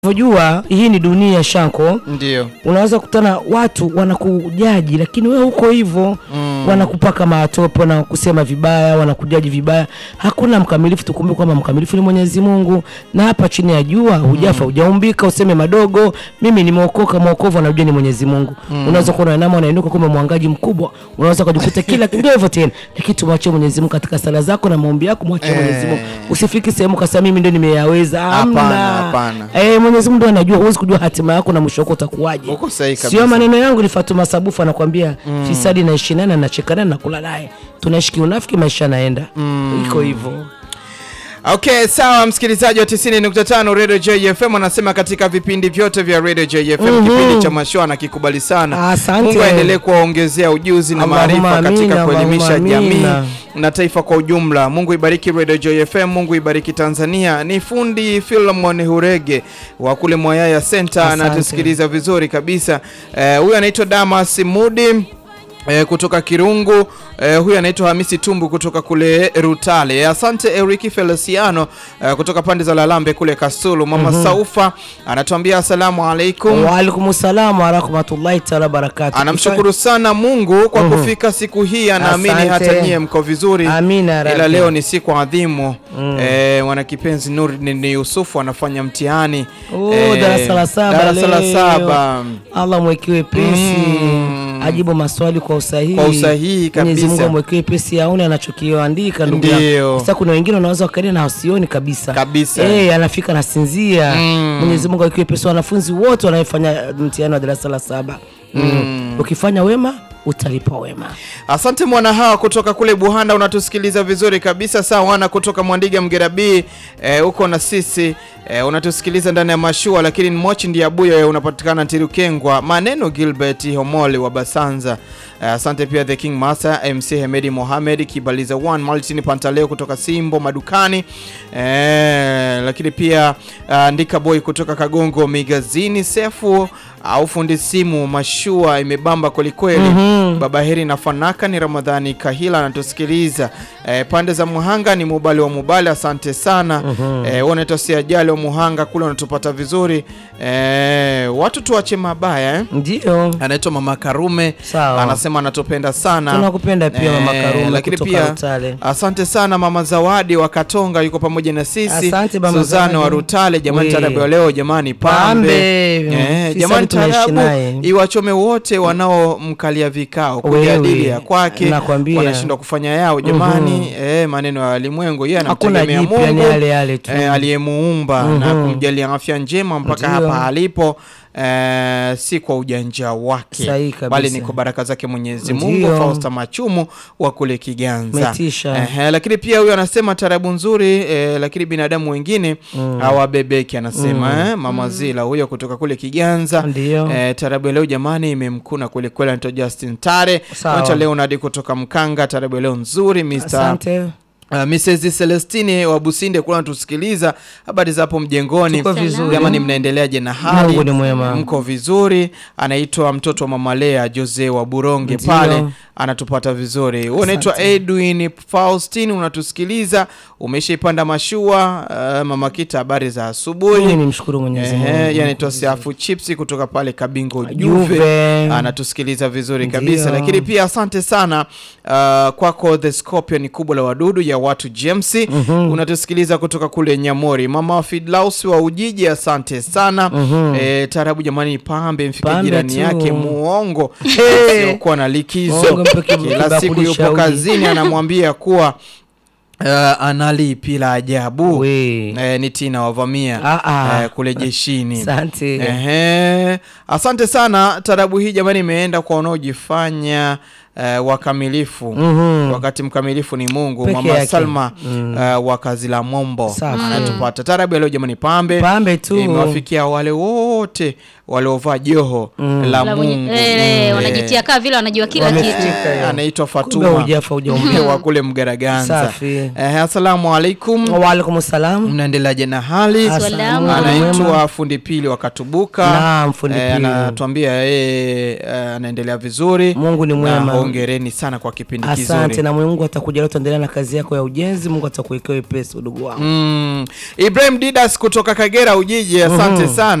Unajua hii ni dunia Shanko, Ndio. unaweza kukutana watu wanakujaji, lakini wewe huko hivyo Mm. wanakupaka matope, wanakusema vibaya, wanakujaji vibaya. Hakuna mkamilifu, tukumbuke kwamba mkamilifu ni Mwenyezi Mungu, na hapa chini ya jua hujafa, hujaumbika, useme madogo, mimi nimeokoka. Mwokovu anajua ni Mwenyezi Mungu. Unaweza kuona nama unainuka kumbe mwangaji mkubwa, unaweza kujikuta kila ndio hivyo tena, lakini tumwachie Mwenyezi Mungu katika sala zako na maombi yako, mwachie Eh. Mwenyezi Mungu. Usifiki sehemu kasema mimi ndio nimeyaweza. Hapana, Hamna. hapana. Eh, Mwenyezi Mungu ndiye anajua, huwezi kujua hatima yako na mwisho wako utakuwaje. Uko sahihi Sio kabisa. maneno yangu, ni Fatuma Sabufu anakuambia fisadi naishi naye na nacheka naye na nakula naye, tunaishi kiunafiki, maisha yanaenda iko hivyo. Okay, sawa msikilizaji wa 90.5 Radio JFM anasema katika vipindi vyote vya Radio JFM kipindi cha mashua anakikubali sana. Asante. Mungu aendelee kuwaongezea ujuzi na Allahumma maarifa katika amina, kuelimisha Allahumma jamii amina. na taifa kwa ujumla. Mungu ibariki Radio JFM, Mungu ibariki Tanzania. Ni fundi Philemon Hurege wa kule Mwayaya Center Asante. anatusikiliza vizuri kabisa. Eh, Huyu anaitwa Damas Mudi E, kutoka Kirungu e, huyu anaitwa Hamisi Tumbu kutoka kule Rutale. Asante Eriki Feliciano e, kutoka pande za Lalambe kule Kasulu. Mama Saufa anatuambia asalamu alaikum. Waalaikum salam wa rahmatullahi taala barakatuh. Anamshukuru sana Mungu kwa kufika siku hii, anaamini Asante. hata nyie mko vizuri. Amina ya Ila Rabbi. leo ni siku adhimu e, mwanakipenzi Nurdin Yusufu anafanya mtihani Oh, e, darasa la saba darasa la leo. saba. Allah mwekiwe pesi Mm. ajibu maswali kwa usahihi, Kwa usahihi Mwenyezi Mungu kabisa. amwekiwe pesi aone anachokiandika ndugu yangu. Ndio. Sasa kuna wengine wanaweza wakaenda na wasioni kabisa Kabisa. eh, anafika nasinzia. Mm. Mwenyezi Mungu akiwe pesi wanafunzi wote wanaofanya mtihani wa darasa la saba mm. Ukifanya wema utalipa wema. Asante mwana hawa kutoka kule Buhanda, unatusikiliza vizuri kabisa. Sawa wana kutoka Mwandiga Mgerabii eh, uko na sisi eh, unatusikiliza ndani ya mashua, lakini mochi ndiye abuya unapatikana Ntirukengwa. Maneno Gilbert Homoli wa Basanza. Eh, asante pia The King Master MC Hemedi Mohamed Kibaliza One Martin Pantaleo kutoka Simbo madukani eh, lakini pia uh, Ndika Boy kutoka Kagongo Migazini Sefu au fundi simu mashua imebamba kwelikweli. Baba Heri na Fanaka ni Ramadhani Kahila anatusikiliza eh, pande za Muhanga ni Mubali wa Mubali, asante sana eh, unaitwa si ajali wa Muhanga kule unatupata vizuri eh, watu tuache mabaya eh. Ndio. Anaitwa Mama Karume Sawa. anasema anatupenda sana Tunakupenda pia Mama Karume lakini kutoka pia Rutale. asante sana Mama Zawadi wa Katonga yuko pamoja na sisi. Asante Mama Suzana wa Zawadi. Rutale, jamani, We. tarabu ya leo jamani, pambe, Pambe. Eh, Sisi jamani, tunaishi tarabu naye. iwachome wote wanaomkalia vikao Wewe, kujadili ya kwake, nakwambia. wanashindwa kufanya yao jamani. Eh, maneno ya walimwengu, yeye Hakuna anamtegemea jipya, ni Mungu yale yale tu. eh, aliyemuumba na kumjalia afya njema mpaka Ndio. hapa alipo. Eh, si kwa ujanja wake Sahihi kabisa. bali ni kwa baraka zake Mwenyezi Ndio. Mungu. Fausta Machumu wa kule Kiganza Metisha. Ehe, lakini pia huyo anasema tarabu nzuri eh, lakini binadamu wengine hawabebeki anasema eh, mama Zila huyo kutoka kule Kiganza Ndio. eh, tarabu ya leo jamani imemkuna kweli kweli, anaitwa Justin Tare Sawa. anaitwa Leonard kutoka Mkanga. Tarabu ya leo nzuri Mr. Asante. Uh, Mrs. Celestine wa Businde kula natusikiliza. Habari za hapo mjengoni, Tuko vizuri. jamani, mnaendeleaje na hali? Mungu ni mwema. Mko vizuri? Anaitwa mtoto wa mama Lea Jose wa Buronge Ndio. pale, anatupata vizuri. Huyu unaitwa Edwin Faustin, unatusikiliza, umeshaipanda mashua. Uh, mama Kita, habari za Mimi asubuhi. nimshukuru Mwenyezi Mungu. Ehe, anaitwa Siafu Chipsi kutoka pale Kabingo Juve, Juve. anatusikiliza vizuri kabisa. Ndio. Lakini pia asante sana uh, kwako The Scorpion kubwa la wadudu ya watu James, unatusikiliza kutoka kule Nyamori. Mama Fidlaus wa Ujiji, asante sana. Eh, tarabu jamani, pambe mfike Pambe jirani tu. yake muongo Hey. siokuwa na likizo, Muongo mpe kibu- kila kibakuli siku yupo cha uji. kazini, anamwambia kuwa uh, analipi la ajabu We. eh, ni Tina wavamia Ah, ah. eh, kule jeshini. Asante. Ehe, asante sana. Tarabu hii jamani imeenda kwa wanaojifanya eh, wakamilifu Mhm. wakati mkamilifu ni Mungu. Peke Mama yake. Salma Mm. eh, wa kazi la Mombo Safi. anatupata. Tarabu ya leo jamani, pambe Pambe tu. imewafikia wale wote wote waliovaa joho la La mwenye- Mungu eh, Mm, wanajitia kaa vile wanajua kila Wamefika, kitu. eh. anaitwa Kumbe Fatuma hujafa hujaumia. wa kule Mgaraganza. Safi. Eh, asalamu alaikum, Waalaikum salam. mnaendeleaje na hali? Salamu. Mungu ni Anaitwa mwema. fundi pili wa Katubuka. Naam, fundi Eh, pili. anatuambia yeye eh, anaendelea vizuri. Mungu ni Na mwema. hongereni sana kwa kipindi Asante kizuri. na Mungu atakuja leo, tuendelea na kazi yako ya ujenzi. Mungu atakuwekea wepesi, udugu wangu. Mm. Ibrahim Didas kutoka Kagera Ujiji, asante sana.